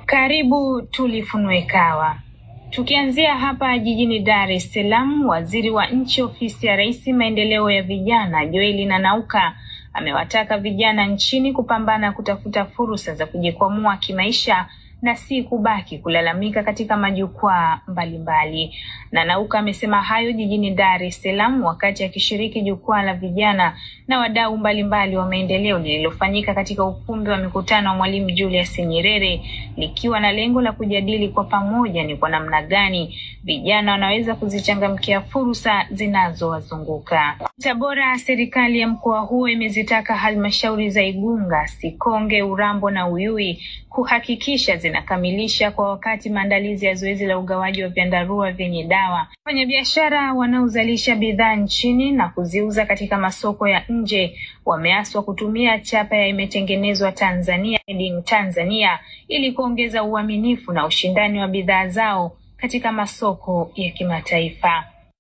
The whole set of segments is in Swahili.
Karibu tulifunue kawa. Tukianzia hapa jijini Dar es Salaam, waziri wa nchi ofisi ya Rais maendeleo ya vijana Joel Nanauka amewataka vijana nchini kupambana kutafuta fursa za kujikwamua kimaisha na si kubaki kulalamika katika majukwaa mbalimbali. Nanauka amesema hayo jijini Dar es Salaam wakati akishiriki jukwaa la vijana na wadau mbalimbali wa maendeleo lililofanyika katika ukumbi wa mikutano wa Mwalimu Julius Nyerere likiwa na lengo la kujadili kwa pamoja ni kwa namna gani vijana wanaweza kuzichangamkia fursa zinazowazunguka. Tabora, serikali ya mkoa huo imezitaka halmashauri za Igunga, Sikonge, Urambo na Uyui kuhakikisha zinakamilisha kwa wakati maandalizi ya zoezi la ugawaji wa vyandarua vyenye dawa. Wafanyabiashara wanaozalisha bidhaa nchini na kuziuza katika masoko ya nje wameaswa kutumia chapa ya imetengenezwa Tanzania, made in Tanzania ili kuongeza uaminifu na ushindani wa bidhaa zao katika masoko ya kimataifa.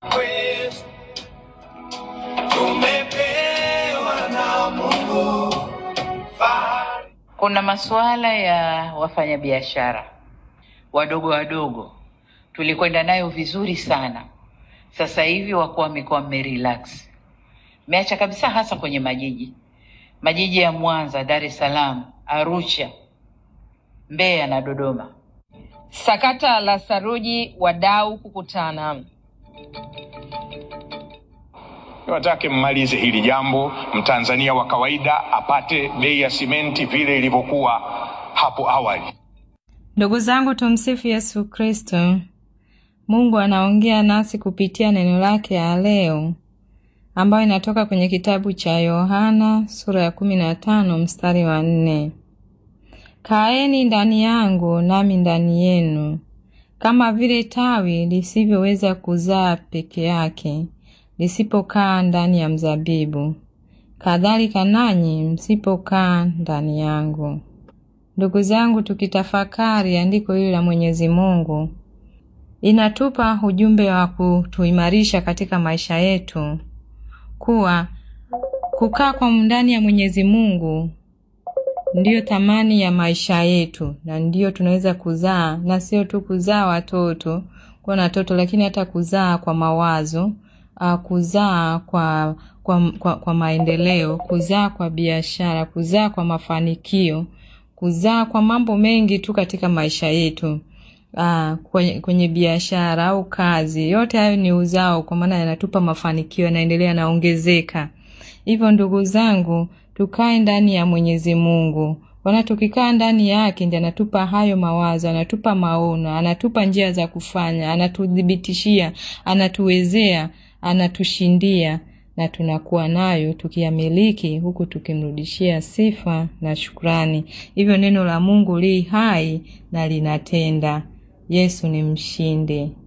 Tumepewa na Mungu fahari. Kuna masuala ya wafanyabiashara wadogo wadogo, tulikwenda nayo vizuri sana. Sasa hivi wakuu wa mikoa mmerelax, meacha kabisa, hasa kwenye majiji majiji ya Mwanza, Dar es Salaam, Arusha, Mbeya na Dodoma. Sakata la saruji, wadau kukutana. Niwatake mmalize hili jambo, mtanzania wa kawaida apate bei ya simenti vile ilivyokuwa hapo awali. Ndugu zangu, tumsifu Yesu Kristo. Mungu anaongea nasi kupitia neno lake ya leo ambayo inatoka kwenye kitabu cha Yohana sura ya kumi na tano mstari wa nne. Kaeni ndani yangu nami ndani yenu, kama vile tawi lisivyoweza kuzaa peke yake lisipokaa ndani ya mzabibu, kadhalika nanyi msipokaa ndani yangu. Ndugu zangu, tukitafakari andiko hili la Mwenyezi Mungu, inatupa ujumbe wa kutuimarisha katika maisha yetu, kuwa kukaa kwa ndani ya Mwenyezi Mungu ndiyo thamani ya maisha yetu, na ndiyo tunaweza kuzaa, na sio tu kuzaa watoto kuwa na watoto, lakini hata kuzaa kwa mawazo uh, kuzaa kwa, kwa, kwa, kwa maendeleo, kuzaa kwa biashara, kuzaa kwa mafanikio, kuzaa kwa mambo mengi tu katika maisha yetu. Uh, kwenye, kwenye biashara au kazi, yote hayo ni uzao, kwa maana yanatupa mafanikio, yanaendelea yanaongezeka. Hivyo ndugu zangu, tukae ndani ya Mwenyezi Mungu, wana tukikaa ndani yake ndiye anatupa hayo mawazo, anatupa maono, anatupa njia za kufanya, anatuthibitishia, anatuwezea, anatushindia na tunakuwa nayo tukiyamiliki, huku tukimrudishia sifa na shukrani. Hivyo neno la Mungu li hai na linatenda. Yesu ni mshindi.